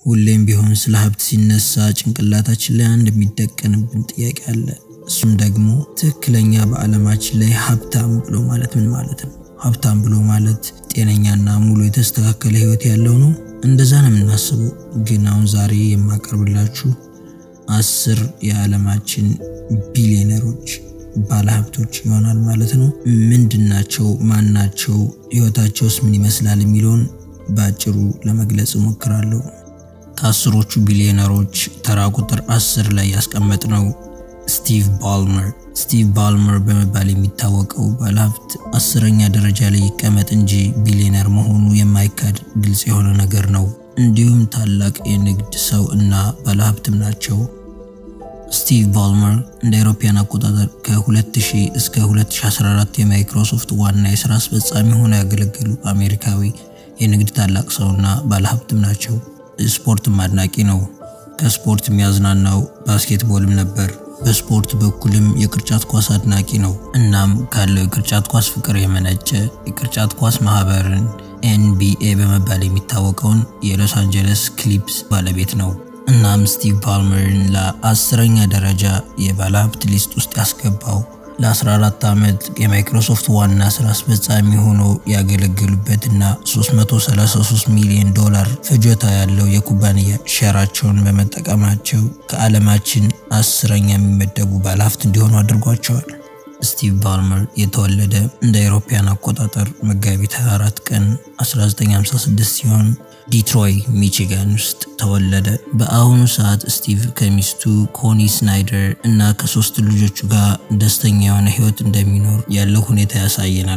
ሁሌም ቢሆን ስለ ሀብት ሲነሳ ጭንቅላታችን ላይ አንድ የሚደቀንብን ጥያቄ አለ። እሱም ደግሞ ትክክለኛ በዓለማችን ላይ ሀብታም ብሎ ማለት ምን ማለት ነው? ሀብታም ብሎ ማለት ጤነኛና ሙሉ የተስተካከለ ህይወት ያለው ነው? እንደዛ ነው የምናስበው። ግን አሁን ዛሬ የማቀርብላችሁ አስር የዓለማችን ቢሊዮነሮች ባለሀብቶች ይሆናል ማለት ነው። ምንድናቸው? ማናቸው? ህይወታቸውስ ምን ይመስላል? የሚለውን በአጭሩ ለመግለጽ እሞክራለሁ። ከአስሮቹ ቢሊዮነሮች ተራ ቁጥር አስር ላይ ያስቀመጥነው ስቲቭ ባልመር። ስቲቭ ባልመር በመባል የሚታወቀው ባለሀብት አስረኛ ደረጃ ላይ ይቀመጥ እንጂ ቢሊዮነር መሆኑ የማይካድ ግልጽ የሆነ ነገር ነው። እንዲሁም ታላቅ የንግድ ሰው እና ባለሀብትም ናቸው። ስቲቭ ባልመር እንደ አውሮፓውያን አቆጣጠር ከ2000 እስከ 2014 የማይክሮሶፍት ዋና የስራ አስፈጻሚ ሆነው ያገለገሉ አሜሪካዊ የንግድ ታላቅ ሰውና ባለሀብትም ናቸው። ስፖርትም አድናቂ ነው። ከስፖርት የሚያዝናናው ባስኬትቦልም ነበር። በስፖርት በኩልም የቅርጫት ኳስ አድናቂ ነው። እናም ካለው የቅርጫት ኳስ ፍቅር የመነጨ የቅርጫት ኳስ ማህበርን ኤንቢኤ በመባል የሚታወቀውን የሎስ አንጀለስ ክሊፕስ ባለቤት ነው። እናም ስቲቭ ፓልመርን ለአስረኛ ደረጃ የባለሀብት ሊስት ውስጥ ያስገባው ለ14 ዓመት የማይክሮሶፍት ዋና ስራ አስፈጻሚ ሆኖ ያገለገሉበትና 333 ሚሊዮን ዶላር ፍጆታ ያለው የኩባንያ ሼራቸውን በመጠቀማቸው ከዓለማችን አስረኛ የሚመደቡ ባለሀብት እንዲሆኑ አድርጓቸዋል። ስቲቭ ባልመር የተወለደ እንደ አውሮፓውያን አቆጣጠር መጋቢት 24 ቀን 1956 ሲሆን ዲትሮይ ሚቺጋን ውስጥ ተወለደ። በአሁኑ ሰዓት ስቲቭ ከሚስቱ ኮኒ ስናይደር እና ከሶስት ልጆቹ ጋር ደስተኛ የሆነ ህይወት እንደሚኖር ያለው ሁኔታ ያሳየናል።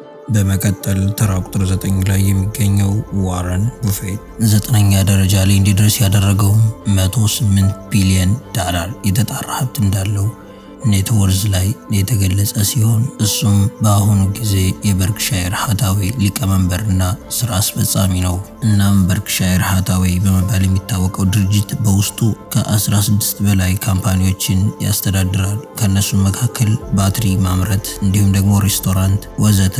በመቀጠል ተራ ቁጥር ዘጠኝ ላይ የሚገኘው ዋረን ቡፌት ዘጠነኛ ደረጃ ላይ እንዲደርስ ያደረገውም 108 ቢሊዮን ዳላር የተጣራ ሀብት እንዳለው ኔትወርዝ ላይ የተገለጸ ሲሆን እሱም በአሁኑ ጊዜ የበርክሻየር ሃታዌ ሊቀመንበርና ስራ አስፈጻሚ ነው። እናም በርክሻየር ሃታዌ በመባል የሚታወቀው ድርጅት በውስጡ ከ16 በላይ ካምፓኒዎችን ያስተዳድራል። ከእነሱም መካከል ባትሪ ማምረት እንዲሁም ደግሞ ሬስቶራንት ወዘተ።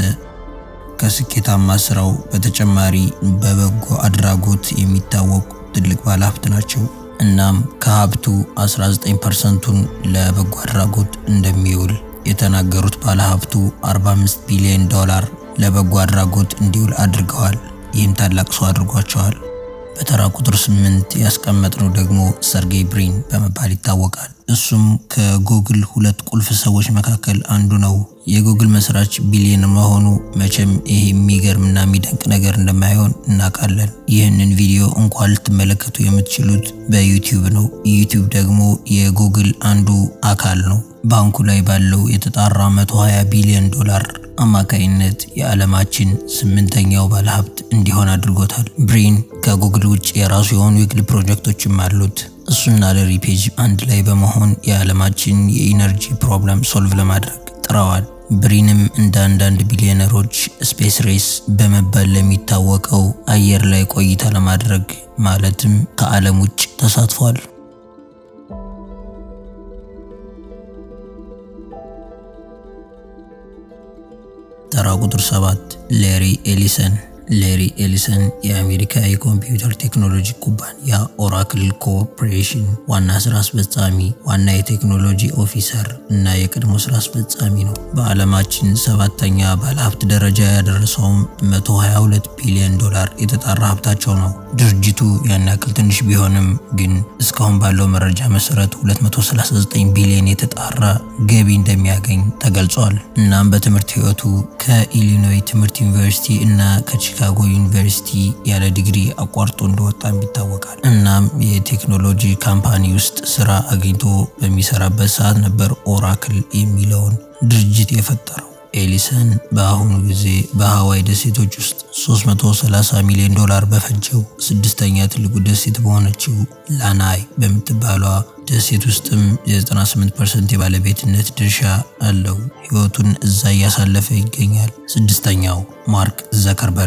ከስኬታማ ስራው በተጨማሪ በበጎ አድራጎት የሚታወቁ ትልቅ ባለሀብት ናቸው። እናም ከሀብቱ 19 ፐርሰንቱን ለበጎ አድራጎት እንደሚውል የተናገሩት ባለሀብቱ 45 ቢሊዮን ዶላር ለበጎ አድራጎት እንዲውል አድርገዋል። ይህም ታላቅ ሰው አድርጓቸዋል። በተራ ቁጥር ስምንት ያስቀመጥነው ደግሞ ሰርጌይ ብሪን በመባል ይታወቃል። እሱም ከጉግል ሁለት ቁልፍ ሰዎች መካከል አንዱ ነው። የጉግል መስራች ቢሊዮን መሆኑ መቼም ይሄ የሚገርምና የሚደንቅ ነገር እንደማይሆን እናውቃለን። ይህንን ቪዲዮ እንኳን ልትመለከቱ የምትችሉት በዩቲዩብ ነው። ዩቲዩብ ደግሞ የጉግል አንዱ አካል ነው። ባንኩ ላይ ባለው የተጣራ 120 ቢሊዮን ዶላር አማካይነት የዓለማችን ስምንተኛው ባለሀብት እንዲሆን አድርጎታል። ብሪን ከጉግል ውጭ የራሱ የሆኑ የግል ፕሮጀክቶችም አሉት። እሱና ለሪ ፔጅ አንድ ላይ በመሆን የዓለማችን የኢነርጂ ፕሮብለም ሶልቭ ለማድረግ ጥረዋል። ብሪንም እንደ አንዳንድ ቢሊዮነሮች ስፔስ ሬስ በመባል ለሚታወቀው አየር ላይ ቆይታ ለማድረግ ማለትም ከዓለም ውጭ ተሳትፏል። ተራ ቁጥር 7 ሌሪ ኤሊሰን ሌሪ ኤሊሰን የአሜሪካ የኮምፒውተር ቴክኖሎጂ ኩባንያ ኦራክል ኮርፖሬሽን ዋና ስራ አስፈጻሚ፣ ዋና የቴክኖሎጂ ኦፊሰር እና የቀድሞ ስራ አስፈጻሚ ነው። በዓለማችን ሰባተኛ ባለሀብት ደረጃ ያደረሰውም 122 ቢሊዮን ዶላር የተጣራ ሀብታቸው ነው። ድርጅቱ ያን ያክል ትንሽ ቢሆንም ግን እስካሁን ባለው መረጃ መሰረት 239 ቢሊዮን የተጣራ ገቢ እንደሚያገኝ ተገልጿል። እናም በትምህርት ህይወቱ ከኢሊኖይ ትምህርት ዩኒቨርሲቲ እና ከቺካጎ ዩኒቨርሲቲ ያለ ዲግሪ አቋርጦ እንደወጣም ይታወቃል። እናም የቴክኖሎጂ ካምፓኒ ውስጥ ስራ አግኝቶ በሚሰራበት ሰዓት ነበር ኦራክል የሚለውን ድርጅት የፈጠረው። ኤሊሰን በአሁኑ ጊዜ በሀዋይ ደሴቶች ውስጥ 330 ሚሊዮን ዶላር በፈጀው ስድስተኛ ትልቁ ደሴት በሆነችው ላናይ በምትባሏ ደሴት ውስጥም የ98 ፐርሰንት የባለቤትነት ድርሻ አለው። ህይወቱን እዛ እያሳለፈ ይገኛል። ስድስተኛው ማርክ ዘከርበርግ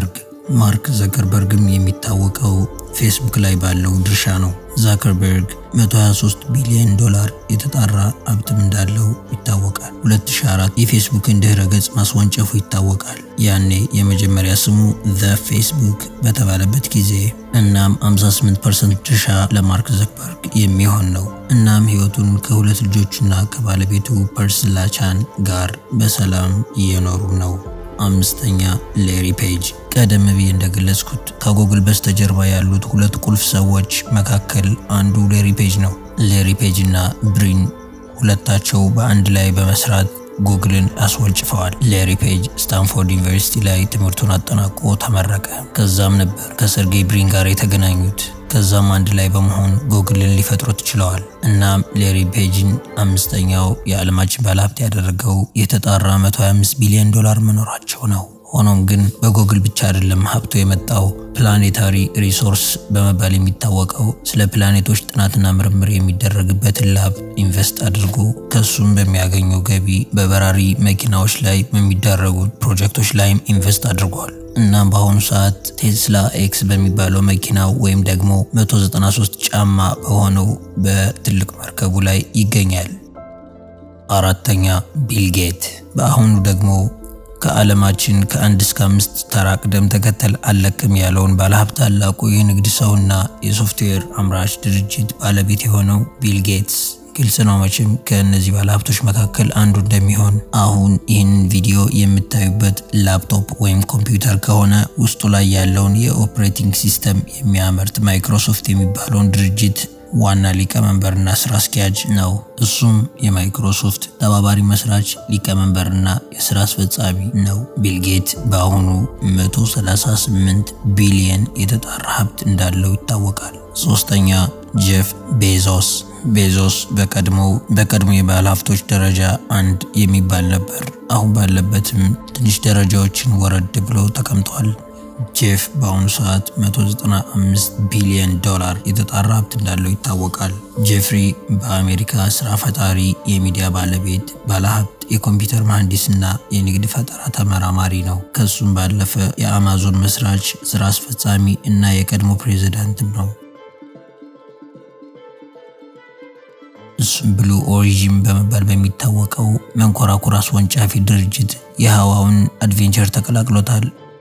ማርክ ዘከርበርግም የሚታወቀው ፌስቡክ ላይ ባለው ድርሻ ነው። ዛከርበርግ 123 ቢሊዮን ዶላር የተጣራ ሀብትም እንዳለው ይታወቃል። 2004 የፌስቡክን ድህረ ገጽ ማስወንጨፉ ይታወቃል። ያኔ የመጀመሪያ ስሙ ዘ ፌስቡክ በተባለበት ጊዜ እናም 58% ድርሻ ለማርክ ዘክበርግ የሚሆን ነው። እናም ህይወቱን ከሁለት ልጆቹና ከባለቤቱ ፐርስላ ቻን ጋር በሰላም እየኖሩ ነው። አምስተኛ ሌሪ ፔጅ። ቀደም ብዬ እንደገለጽኩት ከጉግል በስተጀርባ ያሉት ሁለት ቁልፍ ሰዎች መካከል አንዱ ሌሪ ፔጅ ነው። ሌሪ ፔጅ እና ብሪን ሁለታቸው በአንድ ላይ በመስራት ጉግልን አስወንጭፈዋል። ሌሪ ፔጅ ስታንፎርድ ዩኒቨርሲቲ ላይ ትምህርቱን አጠናቆ ተመረቀ። ከዛም ነበር ከሰርጌይ ብሪን ጋር የተገናኙት። ከዛም አንድ ላይ በመሆን ጉግልን ሊፈጥሩት ችለዋል። እናም ሌሪ ፔጅን አምስተኛው የዓለማችን ባለሀብት ያደረገው የተጣራ 125 ቢሊዮን ዶላር መኖራቸው ነው። ሆኖም ግን በጉግል ብቻ አይደለም ሀብቱ የመጣው። ፕላኔታሪ ሪሶርስ በመባል የሚታወቀው ስለ ፕላኔቶች ጥናትና ምርምር የሚደረግበትን ላብ ኢንቨስት አድርጎ ከሱም በሚያገኘው ገቢ በበራሪ መኪናዎች ላይ በሚደረጉ ፕሮጀክቶች ላይም ኢንቨስት አድርጓል። እናም በአሁኑ ሰዓት ቴስላ ኤክስ በሚባለው መኪናው ወይም ደግሞ 193 ጫማ በሆነው በትልቅ መርከቡ ላይ ይገኛል። አራተኛ ቢል ጌት በአሁኑ ደግሞ ከዓለማችን ከአንድ እስከ አምስት ተራ ቅደም ተከተል አለቅም ያለውን ባለሀብት ታላቁ የንግድ ሰውና የሶፍትዌር አምራች ድርጅት ባለቤት የሆነው ቢል ጌትስ ግልጽ ነው መቼም ከእነዚህ ባለሀብቶች መካከል አንዱ እንደሚሆን። አሁን ይህንን ቪዲዮ የምታዩበት ላፕቶፕ ወይም ኮምፒውተር ከሆነ ውስጡ ላይ ያለውን የኦፕሬቲንግ ሲስተም የሚያመርት ማይክሮሶፍት የሚባለውን ድርጅት ዋና ሊቀመንበርና ስራ አስኪያጅ ነው። እሱም የማይክሮሶፍት ተባባሪ መስራች ሊቀመንበርና የስራ አስፈጻሚ ነው። ቢልጌት በአሁኑ 138 ቢሊየን የተጣራ ሀብት እንዳለው ይታወቃል። ሶስተኛ ጄፍ ቤዞስ ቤዞስ በቀድሞው በቀድሞ የባለ ሀብቶች ደረጃ አንድ የሚባል ነበር። አሁን ባለበትም ትንሽ ደረጃዎችን ወረድ ብሎ ተቀምጧል። ጄፍ በአሁኑ ሰዓት 195 ቢሊዮን ዶላር የተጣራ ሀብት እንዳለው ይታወቃል። ጄፍሪ በአሜሪካ ስራ ፈጣሪ፣ የሚዲያ ባለቤት፣ ባለሀብት፣ የኮምፒውተር መሐንዲስና የንግድ ፈጠራ ተመራማሪ ነው። ከሱም ባለፈ የአማዞን መስራች፣ ስራ አስፈጻሚ እና የቀድሞ ፕሬዚዳንትም ነው። እሱም ብሉ ኦሪጂን በመባል በሚታወቀው መንኮራኩር አስወንጫፊ ድርጅት የህዋውን አድቬንቸር ተቀላቅሎታል።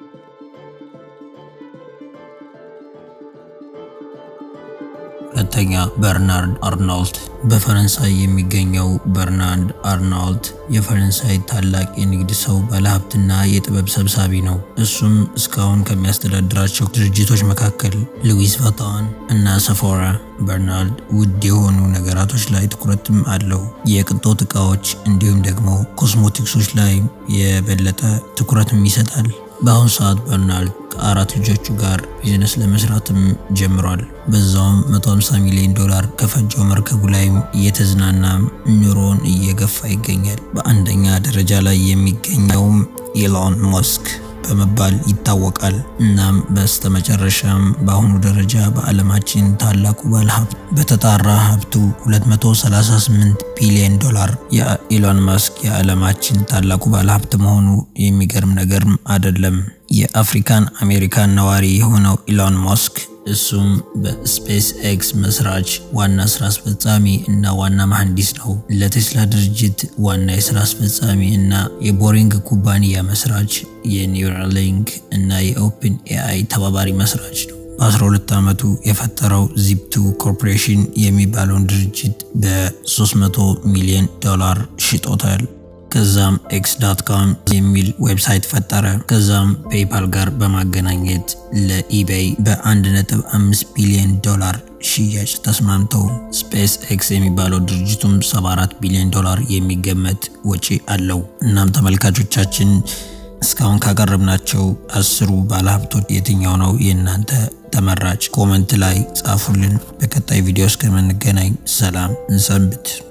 ሁለተኛ በርናርድ አርናልት በፈረንሳይ የሚገኘው በርናርድ አርናልት የፈረንሳይ ታላቅ የንግድ ሰው ባለሀብትና የጥበብ ሰብሳቢ ነው። እሱም እስካሁን ከሚያስተዳድራቸው ድርጅቶች መካከል ሉዊስ ቫታን እና ሰፎራ በርናርድ ውድ የሆኑ ነገራቶች ላይ ትኩረትም አለው። የቅንጦት እቃዎች እንዲሁም ደግሞ ኮስሞቲክሶች ላይ የበለጠ ትኩረትም ይሰጣል። በአሁኑ ሰዓት በርናርድ ከአራት ልጆቹ ጋር ቢዝነስ ለመስራትም ጀምሯል። በዛውም 150 ሚሊዮን ዶላር ከፈጀው መርከቡ ላይም እየተዝናና ኑሮን እየገፋ ይገኛል። በአንደኛ ደረጃ ላይ የሚገኘውም ኢሎን መስክ በመባል ይታወቃል። እናም በስተመጨረሻም በአሁኑ ደረጃ በዓለማችን ታላቁ ባለሀብት በተጣራ ሀብቱ 238 ቢሊዮን ዶላር የኢሎን መስክ የዓለማችን ታላቁ ባለሀብት መሆኑ የሚገርም ነገርም አይደለም። የአፍሪካን አሜሪካን ነዋሪ የሆነው ኢሎን መስክ እሱም በስፔስ ኤክስ መስራች ዋና ስራ አስፈጻሚ እና ዋና መሐንዲስ ነው። ለቴስላ ድርጅት ዋና የስራ አስፈጻሚ እና የቦሪንግ ኩባንያ መስራች፣ የኒውራሊንክ እና የኦፕን ኤአይ ተባባሪ መስራች ነው። በ12 ዓመቱ የፈጠረው ዚፕቱ ኮርፖሬሽን የሚባለውን ድርጅት በ300 ሚሊዮን ዶላር ሽጦታል። ከዛም ኤክስ ዳት ካም የሚል ዌብሳይት ፈጠረ። ከዛም ፔይፓል ጋር በማገናኘት ለኢቤይ በ1.5 ቢሊዮን ዶላር ሽያጭ ተስማምተው ስፔስ ኤክስ የሚባለው ድርጅቱም 74 ቢሊዮን ዶላር የሚገመት ወጪ አለው። እናም ተመልካቾቻችን እስካሁን ካቀረብናቸው አስሩ ባለሀብቶች የትኛው ነው የእናንተ ተመራጭ? ኮመንት ላይ ጻፉልን። በቀጣይ ቪዲዮ እስከምንገናኝ ሰላም እንሰንብት።